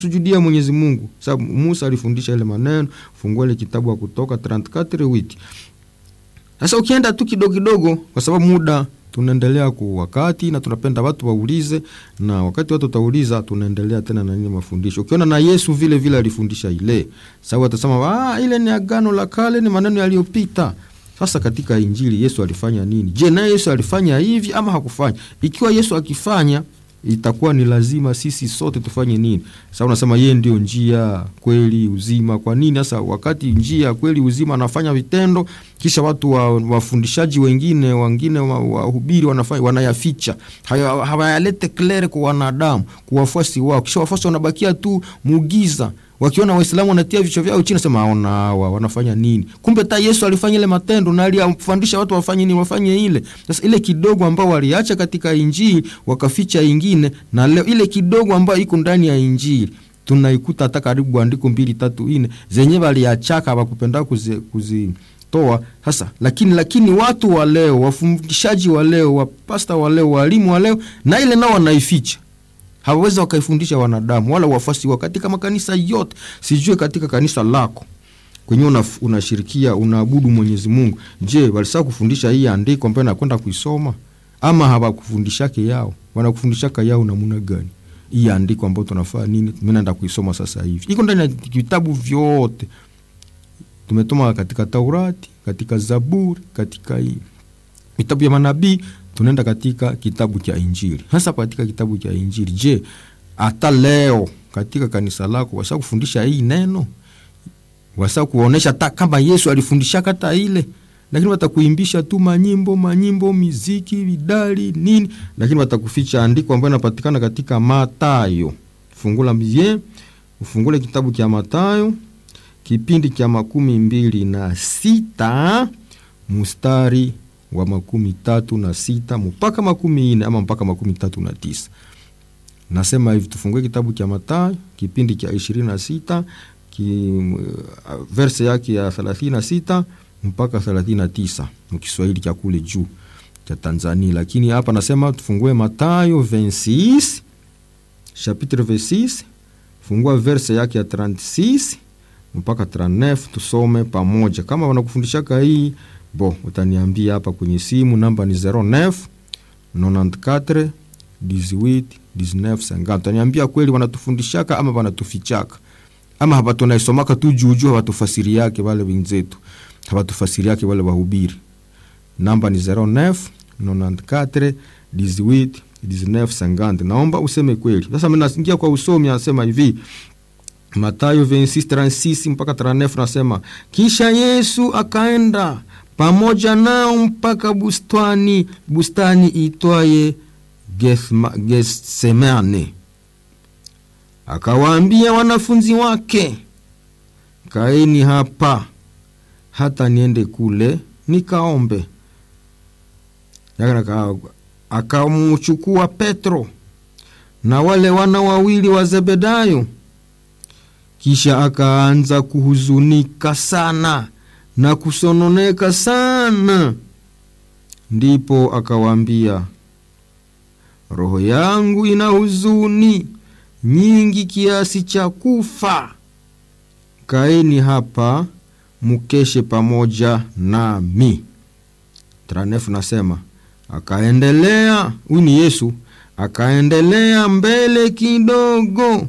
sujudia Mwenyezi Mungu, sababu Musa alifundisha ile maneno. Fungua ile kitabu wa Kutoka 34 wiki. Sasa ukienda tu kidogo kidogo, kwa sababu muda tunaendelea ku wakati na tunapenda watu waulize, na wakati watu watauliza, tunaendelea tena na nini mafundisho. Ukiona na Yesu vile vile alifundisha ile, sababu atasema ah, ile ni agano la kale, ni maneno yaliyopita. Sasa katika Injili Yesu alifanya nini? Je, naye Yesu alifanya hivi ama hakufanya? Ikiwa Yesu akifanya itakuwa ni lazima sisi sote tufanye nini? Sasa unasema yeye ndio njia, kweli, uzima. Kwa nini sasa wakati njia, kweli, uzima anafanya vitendo, kisha watu wa, wafundishaji wengine wengine wahubiri wanafanya wanayaficha, hawayalete klere kwa wanadamu, kwa wafuasi wao, kisha wafuasi wanabakia tu muugiza wakiona Waislamu wanatia vichwa vyao chini, nasema aona hawa wanafanya nini? Kumbe ta Yesu alifanya ile matendo na alifundisha watu wafanye nini, wafanye ile. Sasa ile kidogo ambao waliacha katika Injili wakaficha ingine, na leo ile kidogo ambayo iko ndani ya Injili tunaikuta hata karibu andiko mbili tatu nne zenye waliachaka wakupenda kuzi, kuzi toa sasa. Lakini lakini watu wa leo, wafundishaji wa leo, wapasta wa leo, walimu wa leo, na ile nao wanaificha hawawezi wakaifundisha wanadamu wala wafuasi wao katika makanisa yote. Sijue katika kanisa lako kwenye unashirikia una unaabudu Mwenyezi Mungu, je, walisaa kufundisha hii andiko ambayo nakwenda kuisoma ama hawakufundishake yao? Wanakufundishaka yao namuna gani? Hii andiko ambayo tunafaa nini? Mimi naenda kuisoma sasa hivi, iko ndani ya vitabu vyote tumetoma, katika Taurati, katika Zaburi, katika hii vitabu vya manabii tunaenda katika kitabu cha Injili. Hasa katika kitabu cha Injili, je, hata leo katika kanisa lako wasa kufundisha hii neno? Wasa kuonesha hata kama Yesu alifundisha kata ile, lakini watakuimbisha tu manyimbo manyimbo, miziki, vidali nini, lakini watakuficha andiko ambayo inapatikana katika Matayo. Fungula mie, ufungule kitabu cha Matayo kipindi cha makumi mbili na sita mustari wa makumi tatu na sita mpaka makumi ine ama mpaka makumi tatu na tisa. Nasema hivi, tufungue kitabu cha Mathayo kipindi cha ishirini na sita ki, verse yake ya thelathini na sita mpaka thelathini na tisa mkiswahili cha kule juu cha Tanzania, lakini hapa nasema tufungue Mathayo 26 chapitre 26 fungua verse yake ya 36 mpaka 39 tusome pamoja. Kama wanakufundishaka hii Bo, utaniambia hapa kwenye simu, namba ni 09 94 18 19 50. Utaniambia kweli wanatufundishaka ama wanatufichaka ama hapa tunaisomaka tu juu juu, hawatufasiri yake wale wenzetu, hawatufasiri yake wale wahubiri. Namba ni 09 94 18 19 50. Naomba useme kweli. Sasa mimi nasingia kwa usomi, anasema hivi Mathayo 26:36 mpaka 39, nasema kisha Yesu akaenda pamoja nao mpaka bustani bustani itwaye Getsemane, akawaambia wanafunzi wake, kaeni hapa hata niende kule nikaombe. Akamuchukua Petro na wale wana wawili wa Zebedayo, kisha akaanza kuhuzunika sana na kusononeka sana. Ndipo akawaambia, roho yangu ina huzuni nyingi kiasi cha kufa, kaeni hapa mukeshe pamoja nami. Tranefu nasema akaendelea, huyu ni Yesu, akaendelea mbele kidogo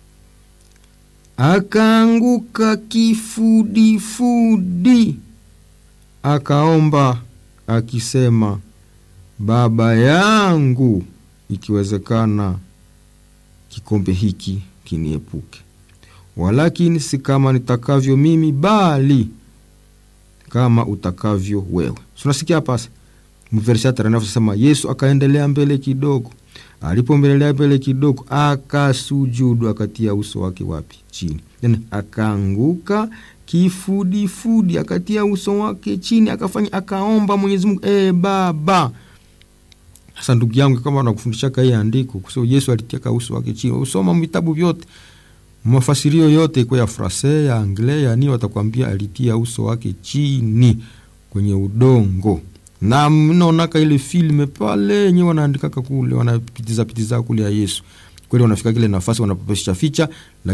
akaanguka kifudifudi, akaomba akisema, Baba yangu, ikiwezekana kikombe hiki kiniepuke, walakini si kama nitakavyo mimi, bali kama utakavyo wewe. Tunasikia hapa mversatranafusema Yesu akaendelea mbele kidogo alipombelelea mbele kidogo, akasujudu, akatia uso wake wapi? Chini. Yani akaanguka kifudifudi, akatia uso wake chini, akafanya akaomba Mwenyezi Mungu, e Baba. Sasa ndugu yangu, kama nakufundishaka hii andiko kusema Yesu alitiaka uso wake chini, usoma vitabu vyote, mafasirio yote iko ya Francais ya Anglais ya nini, watakwambia alitia uso wake chini kwenye udongo na mnaonaka ile filme pale yenye wanaandikaka kule wanapitiza pitiza kule ya Yesu kweli wanafika kile nafasi wanapopesha ficha